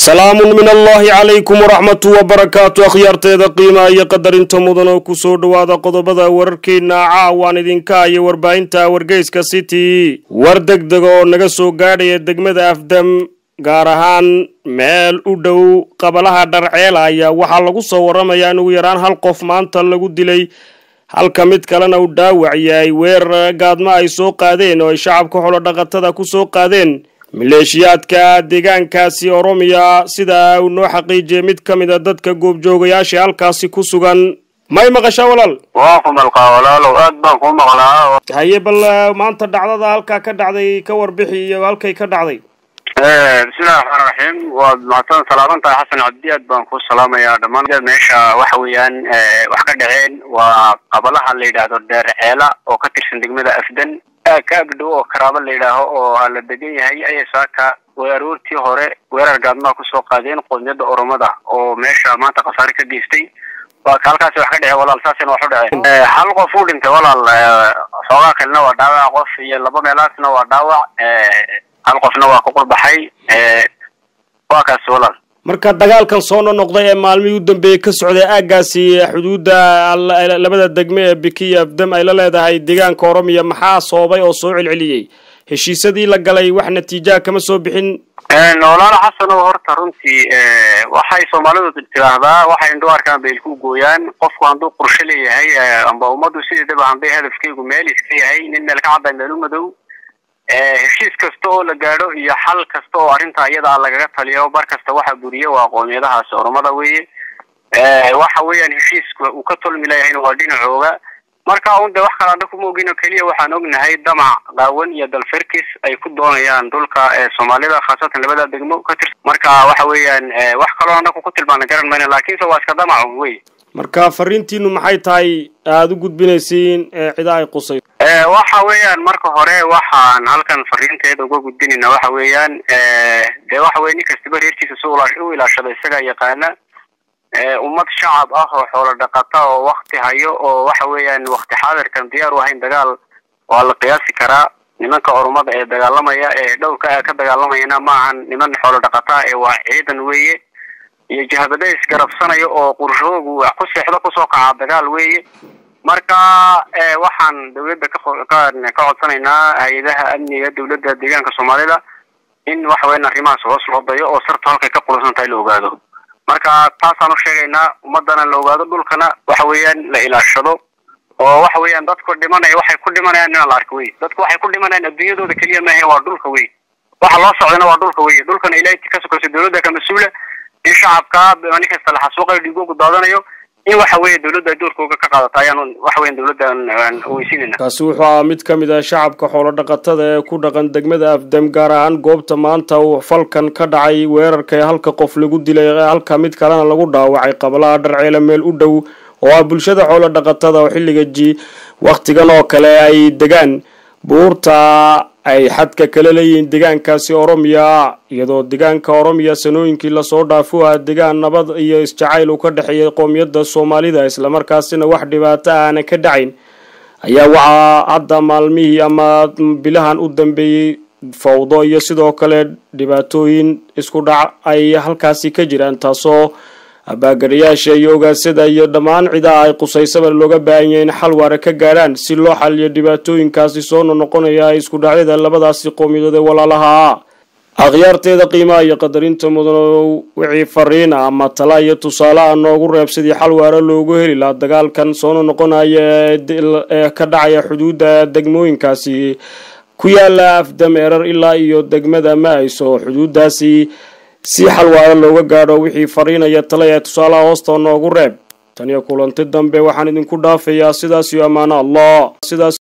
salaamun min allahi calaykum waraxmatu wabarakaatu akhyaarteeda qiimaha iyo qadarinta mudan oo kusoo dhowaada qodobada wararkeena caawaan idinka iyo warbaahinta wargeyska city war deg deg oo naga soo gaadhaya degmada afdam gaar ahaan meel u dhow qabalaha dharceela ayaa waxaa lagu soo waramayaa in ugu yaraan hal qof maanta lagu dilay halka mid kalena uu dhaawac yahay weerar gaadmo ay soo qaadeen oo ay shacabka xolo dhaqatada ku soo qaadeen maleeshiyaadka deegaankaasi oromiya sida uu noo xaqiijiyay mid ka mid a dadka goobjoogayaasha halkaasi ku sugan may maqashaa walaal waan ku malqaa walaalow aad baan ku maqlaa haye bal maanta dhacdada halkaa ka dhacday ka warbixi iyo halkay ka dhacday bismillahi raxmaan raxiim waad mahadsan salaaman tahay xasan cabdi aad baan ku salaamayaa dhammaan meesha waxa weeyaan wax ka dhaceen waa qabalaha la yidhaahdo dheer ceela oo ka tirsan degmada afdan ka agdhow oo karaabo la yidhaaho oo la degan yahay ayay saaka aroortii hore weerar gaadmaha kusoo qaadeen qoomiyadda oromada oo meesha maanta khasaare ka geystay waa ka halkaasi wax ka dhece walaal saasina wax u dhaceen hal qof uu dhintay walaal xoogaa kalena waa dhaawac qof iyo laba meelaasna waa dhaawac hal qofna waa ku qurbaxay waa kaasi walaal marka dagaalkan soo nonoqday ee maalmihii u dambeeyey ka socday aaggaasi xuduudda labada degme ee biki iyo afdam ay la leedahay deegaanka oromiya maxaa soobay oo soo celceliyey heshiisyadii la galay wax natiijaha kama soo bixin walaalo xasan oo horta runtii waxay soomaalidu tiraahdaa waxay indhu arkaan bay ilku gooyaan qofku hadduu qorshe leeyahay amba ummaddu sideedaba handay hadafkeygu meel iska yahay nin meel ka cadday meel u madow heshiis kasta oo la gaadho iyo xal kasta oo arrinta iyada lagaga taliyo bar kasta waxa buriye waa qoomiyadahaasi oromada weeye waxa weeyaan heshiiska uu ka tolmi leeyahayna waa dhinacooga marka un de wax kale anda kuma ogin oo keliya waxaan ognahay damac qaawan iyo dalferkis ay ku doonayaan dhulka soomaalida khaasatan labada degmo ka tirsan marka waxa weeyaan wax kaloo anaku ku tilmaana garan mayna laakiinse waa iska damac wey marka fariintiinu maxay tahay aada u gudbinaysiin cida ay qusay waxa weeyaan marka hore waxaan halkan fariinteeda uga gudbinayna waxa weeyaan dee waxa weye nin kastaba reerkiisa si u ilaashada isagaa yaqaana ummad shacab ah oo xoolo dhaqata oo wakti hayo oo waxa weeyaan wakti xaadirkan diyaar u ahayn dagaal waa la qiyaasi karaa nimanka orumada ee dagaalamaya ee dhowrka ka dagaalamayana maahan niman xoolo dhaqata ee waa ciidan weeye iyo jahabada isgarabsanaya oo qorshoogu wax ku seexdo kusoo kaca dagaal weeye marka waxaan dawladda ka ka codsanaynaa hay-adaha amniga dawladda deegaanka soomaalida in waxa weyan arrimahaas hoos loo dayo oo sartu halkay ka qulusan tahay la ogaado marka taasaan u sheegaynaa ummadana la ogaado dhulkana waxa weeyaan la ilaashado oo waxa weeyaan dadku dhimanaya waxay ku dhimanayaan inaan la arko wey dadku waxay ku dhimanayaan adduunyadooda keliya maahe waa dhulka wey waxa loo socdana waa dhulka wey dhulkana ilaahay ka sokayso dawladda ka mas-uula in shacabka nin kasta la xasuuqayo dhiigoogu daadanayo in waxa weeye dawladda ay doorkooga ka qaadata ayaan waxa weyan dawladda aan weysiinayna kaasi wuxuu ahaa mid ka mid ah shacabka xoolo dhaqatada ee ku dhaqan degmada afdam gaar ahaan goobta maanta uu falkan ka dhacay weerarka ee halka qof lagu dilay halka mid kalena lagu dhaawacay qabalaha dharceela meel u dhow oo ah bulshada xoolo dhaqatada oo xilliga ji wakhtigan oo kale ay degaan buurta ay xadka kala leeyihiin deegaankaasi oromiya iyadoo deegaanka oromiya sanooyinkii lasoo dhaafo ah deegaan nabad iyo isjacayl uu ka dhexeeyay qoomiyadda soomaalida islamarkaasina wax dhibaato aana ka dhacayn ayaa waxaa hadda maalmihii ama bilahan u dambeeyey fawdo iyo sidoo kale dhibaatooyin isku dhac ay halkaasi ka jiraan taasoo abaagarayaasha iyo ogaansada iyo dhammaan cidaha ay qusaysaba looga baahan yahay in xal waara ka gaadhaan si loo xaliyo dhibaatooyinkaasi soo nonoqonaya isku dhacyada labadaasi qowmiyadood ee walaalaha akhyaarteeda qiimaha iyo qadarinta mudano wixii fariina ama tala iyo tusaale ah noogu reeb sidii xal waara loogu heli lahaa dagaalkan soo nonoqonaya ee ka dhacaya xuduudda degmooyinkaasi ku yaala afdam erar ilaa iyo degmada ma-ayso xuduuddaasi si xalwaaro looga gaadho wixii fariinaya tala ee tusaalaha hoosta noogu reeb tan iyo kulanti dambe waxaan idinku dhaafayaa sidaas iyo ammaano allah sidaas